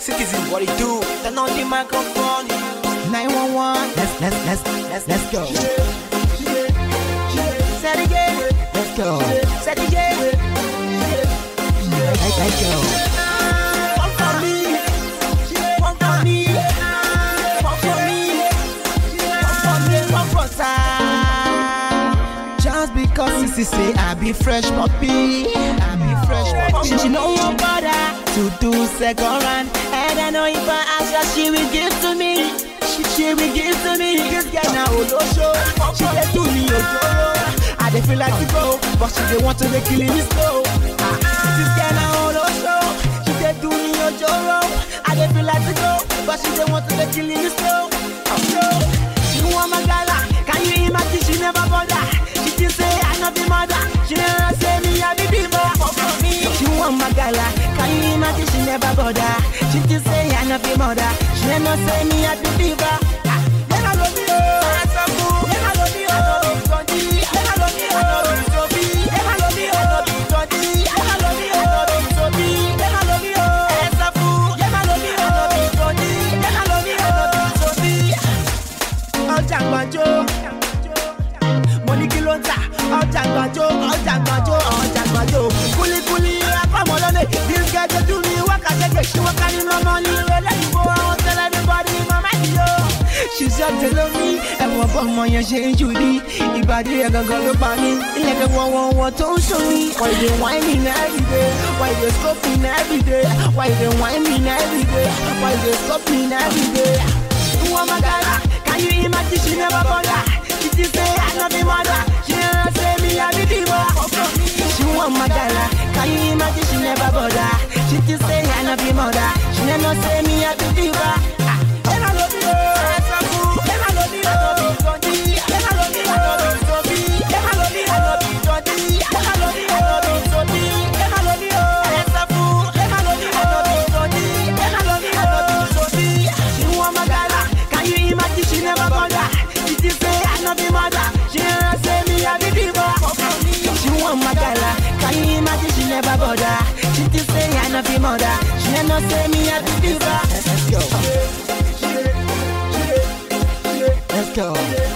Citizen, what it do? Turn on the microphone. 911. Let's let's let's let's let's go. Say it again. Let's go. Say it again. Let's, let's go. One for me. One for me. One for me. One for me. One for time. Just because Sissy say I be fresh puppy, I be fresh puppy. She, she know one bother. to do second round. And I know if I ask her, she will give to me. She, she will give to me. This girl now, Olosho. She dey do me ojoro. I dey feel like to go, but she dey want to dey kill me slow. Ah, This girl now, Olosho. She dey do me ojoro. I dey feel like to go, but she dey want to dey kill me slow. Oh, no. She want my gala. Can you imagine? She never bother. She think say I no be mother. She never say me I be diva. She want my gala. Can you imagine? She never bother. She think say I no be mother. She never say me I be diva. Ah, then I love you. Then I love you. I love you, Tony. Then I love you. I love you, Sophie. Then I love you. I love you, Tony. Then I love you. I love you, Sophie. Then I love you. Esafu. Then I love you. I love you, Tony. Then I love you. I love you, Sophie ọjà gbàjọ mo ní kí ló ń tà ọjà gbàjọ ọjà gbàjọ ọjà gbàjọ kulikuli apamọlọlẹ this girl dey do me wakajẹjẹ ṣé wọn kárí mọmọ ní ìrẹ̀lẹ̀ ìbò àwọn tẹ́lẹ̀ ní bọdí mama yìí o. ṣiṣẹ́ tẹ̀lé mi ẹ̀wọ̀n bọ́ ọmọ yẹn ṣe ń jù ní ìbàdí ẹ̀ gangan ló pa mí ilẹ̀kẹ̀ wọ̀wọ̀wọ̀ tó ń ṣó mi. why you dey whine me everyday why you dey scope me everyday why you dey whine me everyday why you dey scope me everyday. Woman magala, can you imagine she never bother? She just say I no be mother. She never say me I be diva. She want magala, can you imagine she never bother? She just say I no be mother. She never say me I be diva. Ah, then I love you. Then I love you. Then I love you. Then I love you. I love you, Sophie. Then I love you. I love you, Georgie. Then I love you. I love you, Sophie. Then I love you. Esafu. Then I love you. I love you, Georgie. Then I love you. I love you, Sophie. She want magala. Can you imagine she never bother? She just say I no be mother. She never say me I be diva. She want magala. Can you imagine she never bother? She just say I no be mother. She never say me I be diva. Let's go. Let's go.